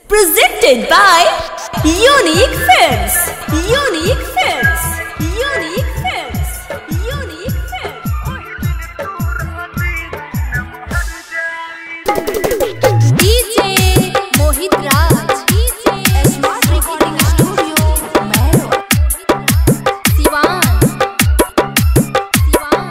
Presented by Unique Films. Unique Films. Unique Films. Unique Films. DJ Mohit Raj. DJ Smart Recording Studio. Mero. Siwan. Siwan.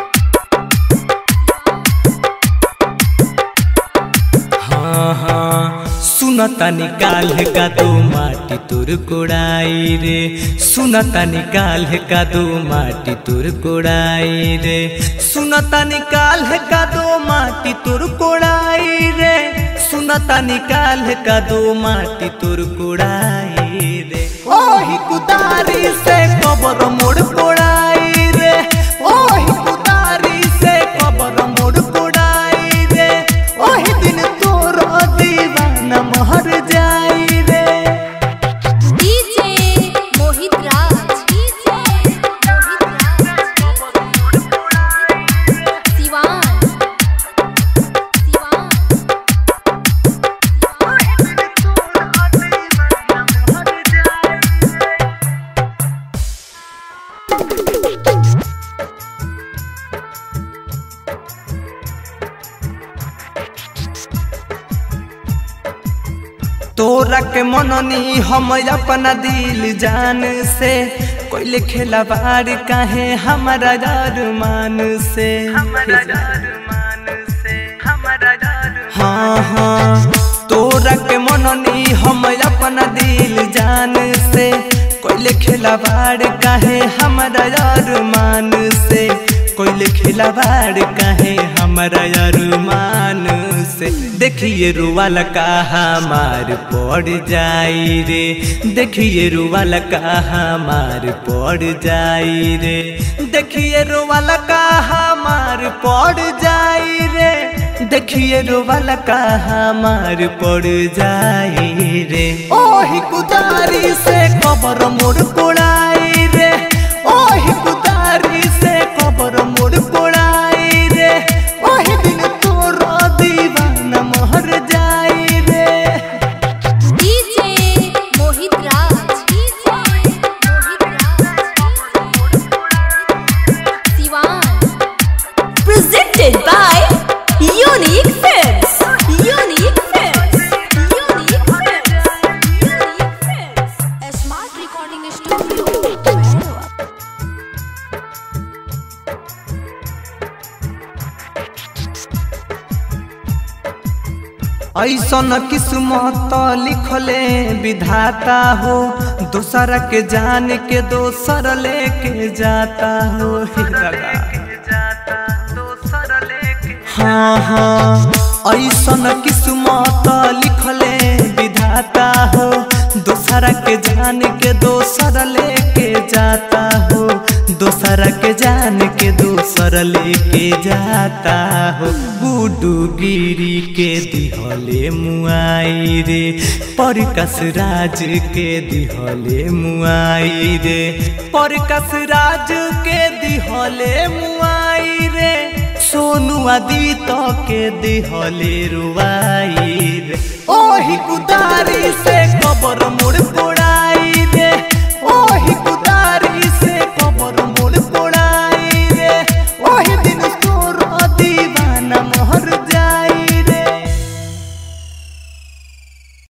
हाँ हाँ सुनता निकाल का दो माटी तुर कोड़ाई रे सुनता निकाल का दो माटी तुर कोड़ाई रे सुनता निकाल का दो माटी तुर कोड़ाई रे सुनता निकाल का दो माटी तुर कोड़ाई रे ओही कुदारी से कबर मोड़ कोड़ाई रे ओही कुदारी से कबर मोड़ कोड़ाई रे ओही दिन तोर दीवाना महर जाई रे DJ Mohit Raj. DJ Mohit Raj. Siwan. Siwan. तोरा के मननी हम अपना दिल जान से कोई खेला बार काहे हमारा अरमान से हाँ हाँ तोरा के मननी हम अपना दिल जान से कोई खेला बार काहे हमारा अरमान से कोई खेला बार काहे हमारा अरमान से देखिए रुवाला का हमार पड़ जाई रे देखिए रुवाला का हमार पड़ जाई रे देखिए रुवाला का हमार पड़ जाई रे देखिए रोवाला का हमार पड़ जाई रे ओही कुदारी से कबर मोड़ कोड़ाई रे ओही कुदारी से कबर मोड़ कोड़ाई रे ओही दिन तोर दीवाना महर जाई रे DJ Mohit Raj. DJ Mohit Raj. Siwan. Presented by Unique Films. Unique Films. Unique Films. Unique Films. A smart recording studio. Mero. ऐसन किस्मत लिखले विधाता हो दोसर के जान के दोसर लेके जाता हो हे दादा। हाँ हाँ ऐसन किस्मत लिखले विधाता हो दोसर के जान के दोसर लेके जाता हो दोसर के जान के दोसर लेके जाता हो गुडू गिरी के दिहले मुआई रे परकस राज के दिहले मुआई रे परकस राज के दिहले मुआई रे सोनू आदित के दिहले रुआई रे ओही कुदारी से कबर मोड़ कोड़ा